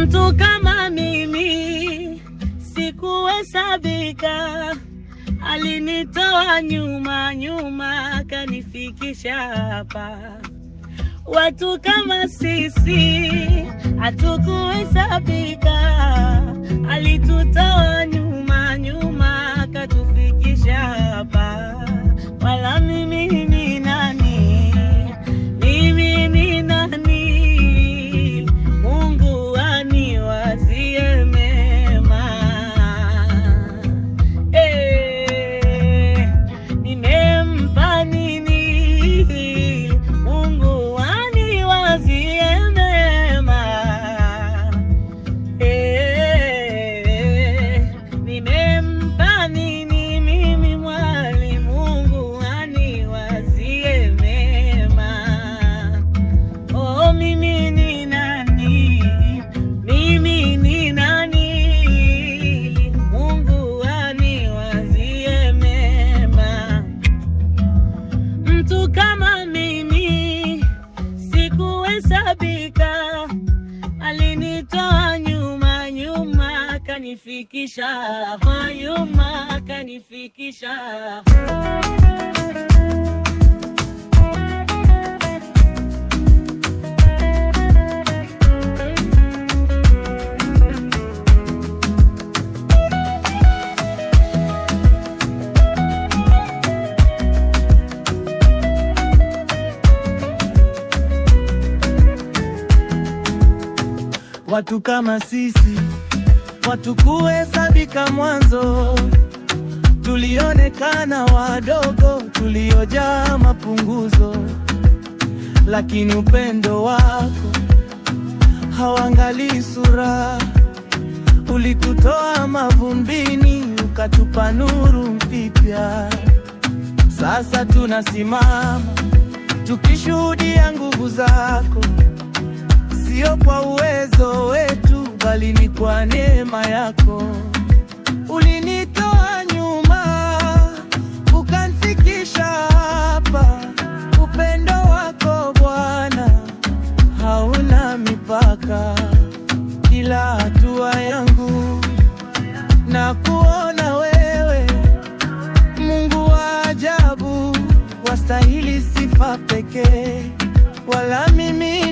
Mtu kama mimi sikuhesabika, alinitoa nyuma nyuma akanifikisha hapa. Watu kama sisi hatukuhesabika, alitutoa nyuma nyuma akatufikisha hapa. Wala mimi ni nani? Mimi ni nani? Mungu aniwazie mema. Eh, nimempa nini? Mungu aniwazie mema. Eh, nimempa nini mimi mwali? Mungu aniwazie mema. Oh, mimi ni nani? Mimi ni nani? Mungu aniwazie mema. Mtu kama mimi sikuhesabika, alinitoa nyuma nyuma akanifikisha hapa, nyuma akanifikisha Watu kama sisi watu kuhesabika mwanzo, tulionekana wadogo, tuliojaa mapunguzo, lakini upendo wako hauangalii sura. Ulikutoa mavumbini ukatupa nuru mpya. Sasa tunasimama tukishuhudia nguvu zako Sio kwa uwezo wetu, bali ni kwa neema yako. Ulinitoa nyuma ukanifikisha hapa. Upendo wako Bwana hauna mipaka. Kila hatua yangu na kuona wewe, Mungu wa ajabu, wastahili sifa pekee, wala mimi